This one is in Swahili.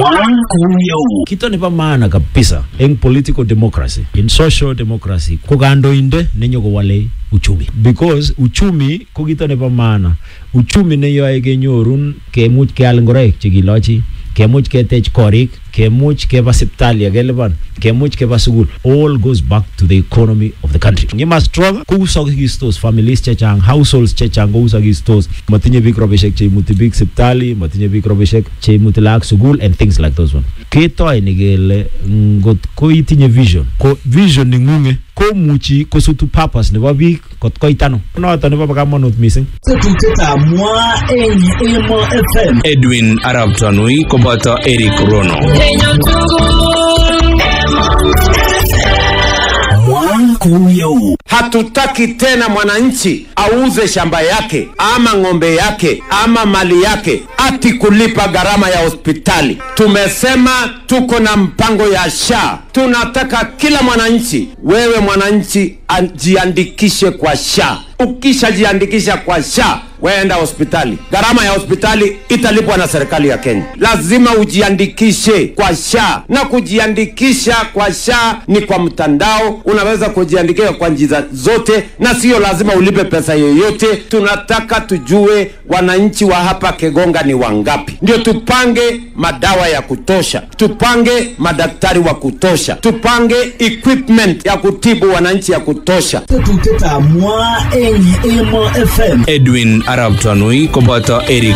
kito nebo maana kabisa eng political democracy in social democracy ko kandoinde nenyokowale uchumi because uchumi ko kito nebo maana uchumi neyoe kenyorun kemuch keal ngoroik chekilochi kemuch ketech korik kemuch keba sipitali akelipan kemuch keba sukul all goes back to the economy of the country ngima strong kousokistos families chechang households chechang kousokistos matinye biik robishek cheimuti biik sipitali matinye biik robishek cheimuti laak sukul and things like those one ketoi ni kele ngot ko itinye vision ko vision ning'ung'e komuchi kosutu purpose nebo biik kot koit ano noto nebo kamanut missing Tetutietab mwa eng Emo FM. Edwin Arab Tanui koboto Eric Rono. Hatutaki tena mwananchi auze shamba yake ama ng'ombe yake ama mali yake ati kulipa gharama ya hospitali. Tumesema tuko na mpango ya SHA. Tunataka kila mwananchi, wewe mwananchi, ajiandikishe kwa SHA. Ukishajiandikisha kwa SHA waenda hospitali, gharama ya hospitali italipwa na serikali ya Kenya. Lazima ujiandikishe kwa SHA, na kujiandikisha kwa SHA ni kwa mtandao. Unaweza kujiandikisha kwa njia zote, na sio lazima ulipe pesa yoyote. Tunataka tujue wananchi wa hapa Kegonga ni wangapi, ndio tupange madawa ya kutosha, tupange madaktari wa kutosha, tupange equipment ya kutibu wananchi ya kutosha. Tetutietab mwa eng Emo FM. Edwin Arab Tanui koboto Eric